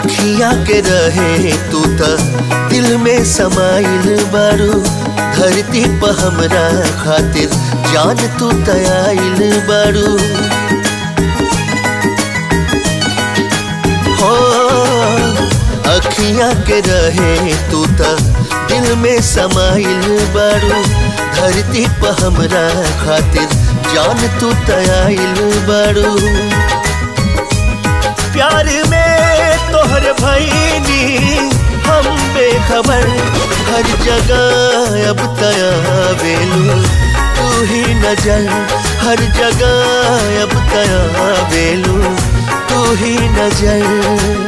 अखियाँ के रहे तू त दिल में समाइल बारू धरती पर हमरा खातिर जान तू तयाइल बारू हो अखियाँ के रहे तू त दिल में समाइल बारू धरती पर हमरा खातिर जान तू तयाइल बारू प्यार में तोहर भैनी हम बेखबर हर जगह अब तया बेलू तू ही नजर हर जगह अब तया बेलू तू ही नजर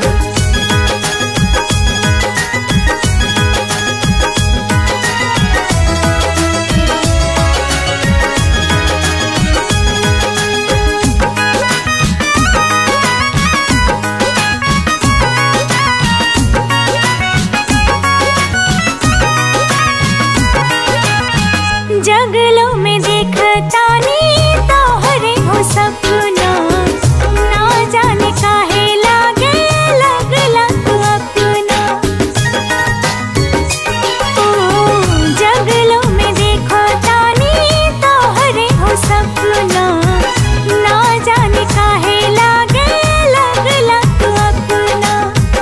जगलों में देखता नी तोहरे हो सपना ना जाने काहे लागे लगला तू अपना ओ जगलों में देखता नी तोहरे हो सपना ना जाने काहे लागे लगला तू अपना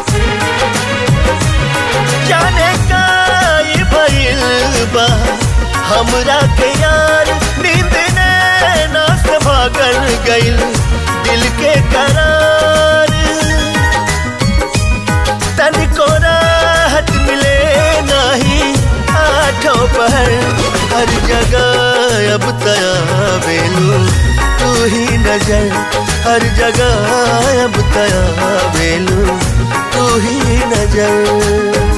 जाने का ये भइल बा हमरा के यार नींद ने नास भागल गइल दिल के करार तनिको राहत मिले नहीं आठों पहर हर जगह अब तया बेलू तू ही नजर हर जगह अब तया बेलू तू ही नजर